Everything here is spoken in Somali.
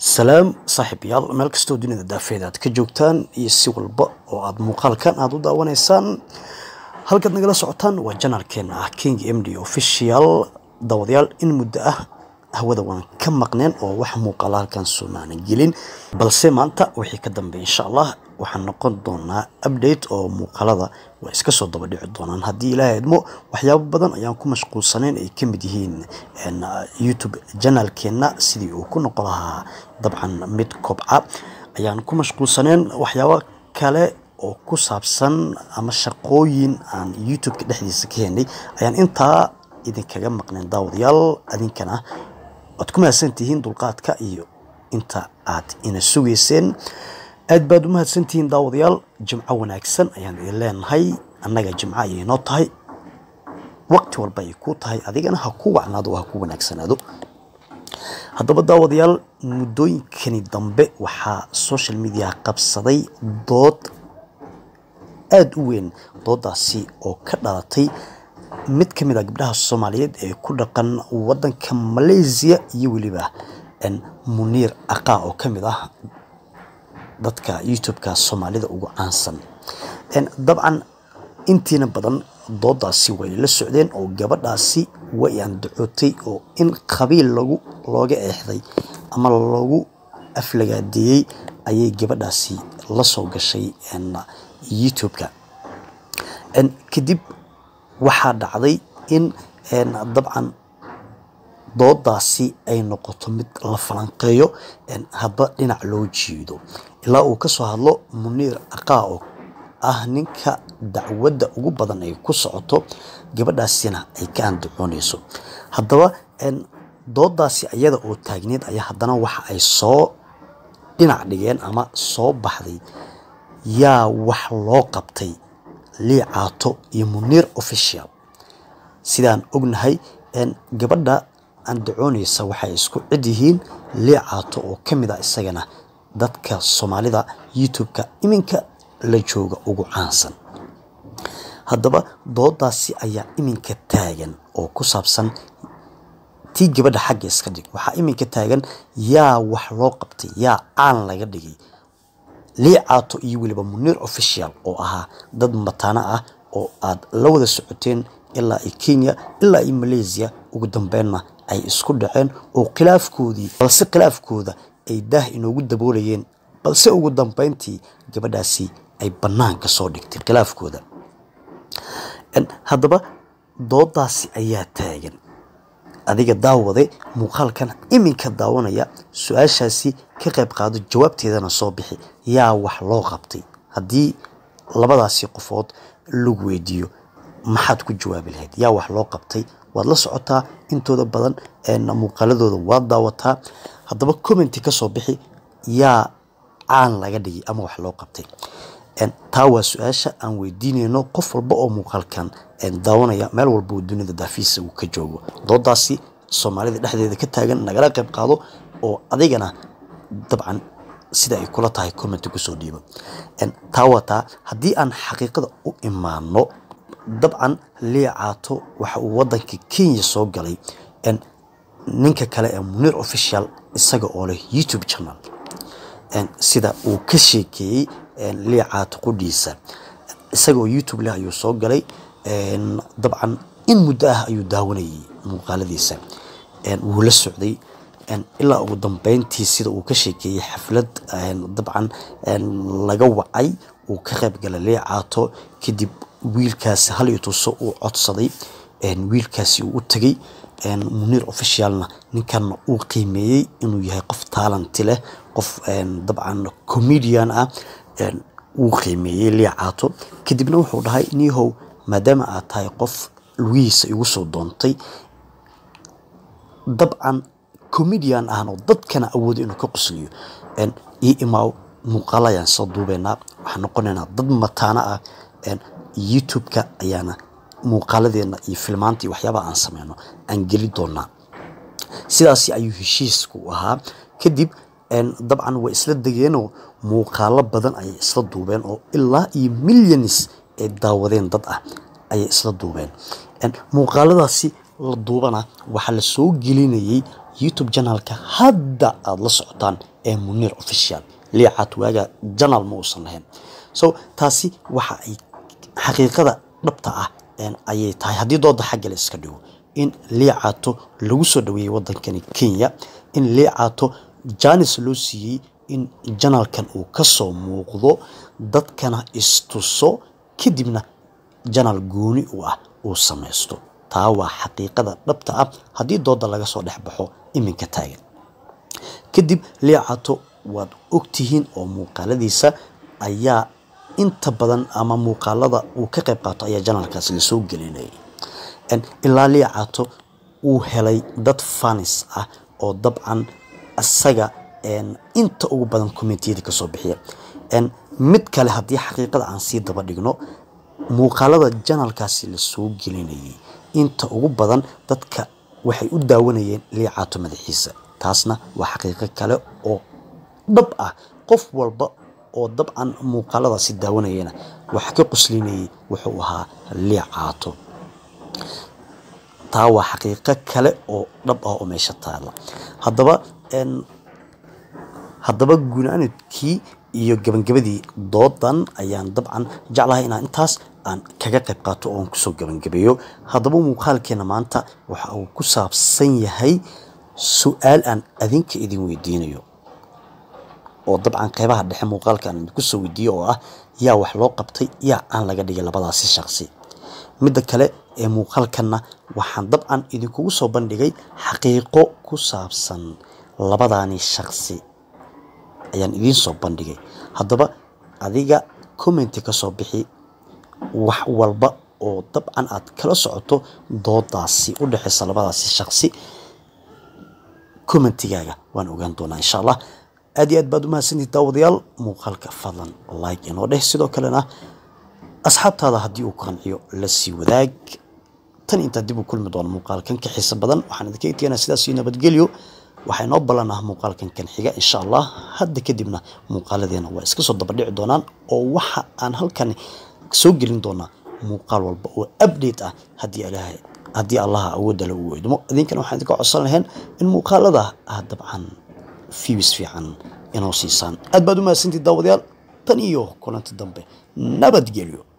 salaam saaxiibayaal meel kastoo dunida daafeeda aad ka joogtaan iyo si walba oo aad muuqaalkan aada u daawanaysaan halkaad nagala socotaan waa janaalkeena ah king m d official daawadayaal in muddo ah hawada waan ka maqneen oo wax muuqaala halkan soomaanan gelin balse maanta wixii ka dambeeya insha allah waxaan noqon doonaa update oo muuqaalada waa iska soo daba dhici doonaan haddii ilaahay idmo waxyaabo badan ayaan ku mashquulsanayn ay ka mid yihiin youtube janaalkeena sidii uu ku noqon lahaa dabcan mid kobca ayaan ku mashquulsaneen waxyaabo kale oo ku saabsan ama shaqooyin aan youtube-ka dhexdiisa ka helnay ayaan intaa idinkaga maqneen daawadayaal adinkana waad ku mahadsantihiin dulqaadka iyo inta aad ina sugayseen aad baad u mahadsantihiin daawadayaal jimco wanaagsan ayaan idin leenahay annaga jimco ayay noo tahay waqti walba ay ku tahay adigana ha ku wacnaado oo ha ku wanaagsanaado haddaba daawadayaal muddooyinkani dambe waxaa social media qabsaday dood aada u weyn doodaasi oo ka dhalatay mid ka mid a gabdhaha soomaaliyeed ee ku dhaqan waddanka malaysia iyo weliba muniir aqaa oo ka mid ah dadka youtube-ka soomaalida ugu caansan dabcan intiina badan doodaasi way la socdeen oo gabadhaasi way andacootay oo in qabiil lagu looga eexday ama lagu aflagaadeeyey ayay gabadhaasi la soo gashay youtube-ka kadib waxaa dhacday in dabcan doodaasi ay noqoto mid la falanqeeyo hadba dhinac loo jiido ilaa uu kasoo hadlo muniir aqaa oo ah ninka dacwadda ugu badan ay ku socoto gabadhaasina ay ka andacoonayso haddaba doodaasi ayada oo taagneed ayaa haddana waxa ay soo dhinac dhigeen ama soo baxday yaa wax loo qabtay lii caato iyo muniir official sidaan ognahay gabadha andacoonaysa waxay isku cid yihiin lii caato oo ka mid a isagana dadka soomaalida youtube-ka iminka la jooga ugu caansan haddaba doodaasi ayaa iminka taagan oo ku saabsan tii gabadha xagga iska dhig waxaa iminka taagan yaa wax loo qabtay yaa caan laga dhigay lii caato iyo weliba muniir official oo ahaa dad mataano ah oo aad la wada socoteen ilaa i kenya ilaa i malaysia ugu dambeynna ay isku dhaceen oo khilaafkoodii balse khilaafkooda ay daah inoogu daboolayeen balse ugu dambeyntii gabadhaasi ay bannaanka soo dhigtay khilaafkooda haddaba doodaasi ayaa taagan adiga daawade muuqaalkan iminka daawanaya su-aashaasi ka qayb qaado jawaabteedana soo bixi yaa wax loo qabtay haddii labadaasi qofood lagu weydiiyo maxaad ku jawaabi lahayd yaa wax loo qabtay waad la socotaa intooda badan muuqaaladooda waad daawataa haddaba commenti kasoo bixi yaa caan laga dhigay ama wax loo qabtay taa waa su-aasha aan weydiinayno qof walba oo muuqaalkan daawanaya meel walba oo dunida daafiisa uu ka joogo doodaasi soomaalida dhexdeeda ka taagan nagala qayb qaado oo adigana dabcan sida ay kula tahay commenti kusoo dhiibo taa waa taa haddii aan xaqiiqada u imaano dabcan lii caato waxa uu wadanka kenya soo galay ninka kale ee muniir official isaga oo leh youtube channel sida uu ka sheekeeyey lii caato qudhiisa isaga oo youtube leh ayuu soo galay dabcan in muddo ah ayuu daawanayay muuqaaladiisa wuu la socday ilaa ugu dambeyntii sida uu ka sheekeeyey xaflad dabcan laga wacay uu ka qayb galay lii caato kadib wiilkaasi hal iyo tuso uu codsaday wiilkaasi uu u tegey muniir officialna ninkanna uu qiimeeyey inuu yahay qof taalanti leh qof dabcan comedian ah uu qiimeeyey lii caato kadibna wuxuu dhahay niihow maadaama aad tahay qof lugihiisa igu soo doontay dabcan comedian ahna oo dadkana awoodo inuu ka qosliyo io imaaw muuqaala ayaan soo duubeynaa waxaan noqonaynaa dad mataano ah youtube-ka ayaana muuqaaladeena iyo filmaanta iyo waxyaabaha aan sameyno aan geli doonaa sidaasi ayuu heshiisku u ahaa kadib dabcan way isla degeenoo muuqaalo badan ayay isla duubeen oo ilaa iyo milyanis ay daawadeen dad ah ayay isla duubeen muuqaaladaasi la duubana waxaa la soo gelinayay youtube janalka hadda aada la socotaan ee muniir official liicaat waaga janal ma uusan lahayn so taasi waxa ay xaqiiqada dhabta ah ayay tahay haddii dooda xagga la iska dhigo in liicaato lagu soo dhaweeyey wadankani kenya in liicaato janis loo siiyey in janalkan uu kasoo muuqdo dadkana istuso kadibna janal gooni u ah uu samaysto taa waa xaqiiqada dhabta ah haddii dooda laga soo dhex baxo iminka taagan kadib liicaato waad ogtihiin oo muuqaaladiisa ayaa inta badan ama muuqaalada uu ka qayb qaato ayaa janalkaasi lasoo gelinayay ilaa liicaato uu helay dad fanis ah oo dabcan isaga inta ugu badan commentiyada kasoo bixiya mid kale haddii xaqiiqada aan sii daba dhigno muuqaalada janalkaasi lasoo gelinayay inta ugu badan dadka waxay u daawanayeen liicaato madaxiisa taasna waa xaqiiqo kale oo dhab ah qof walba oo dabcan muuqaaladaasi daawanayana waxa ka quslinayay wuxuu ahaa liicaato taa waa xaqiiqo kale oo dhab ah oo meesha taala haddaba haddaba gunaanadkii iyo gabangabadii doodan ayaan dabcan jeclahay inaan intaas aan kaga qayb qaato oon kusoo gabangabeeyo haddaba muuqaalkeena maanta waxa uu ku saabsan yahay su-aal aan adinka idin weydiinayo oo dabcan qeybaha dhexe muuqaalka aan idinku soo weydiiyo oo ah yaa wax loo qabtay yaa aan laga dhigay labadaasi shaqsi midda kale ee muuqaalkanna waxaan dabcan idinkugu soo bandhigay xaqiiqo ku saabsan labadaani shaqsi ayaan idiin soo bandhigay haddaba adiga commenti ka soo bixi wax walba oo dabcan aad kala socoto doodaasi u dhexeysa labadaasi shaqsi commentigaaga waan ogaan doonaa insha allah aad iyo aad baad umahadsantihi daawadayaal muuqaalka fadlan like inoo dheh sidoo kalena asxaabtaada haddii uu qanciyo la sii wadaag tan intaa dib u kulmi doona muuqaalkan ka xiiso badan waxaan idinka egteynaa sidaas iyo nabadgelyo waxaa inoo ballan ah muuqaalkan kan xiga insha allah hadda kadibna muuqaaladeena waa iska soo dabadhici doonaan oo waxa aan halkan soo gelin doonaa muuqaal walba oo update ah haddii ilaahay haddii allaha awoodda la uu idmo idinkana waxaan idinka codsan lahayn in muuqaalada ah dabcan fiwis fiican inoo siisaan aad baad u mahadsantiid daawadayaal tan iyo kulanti dambe nabadgelyo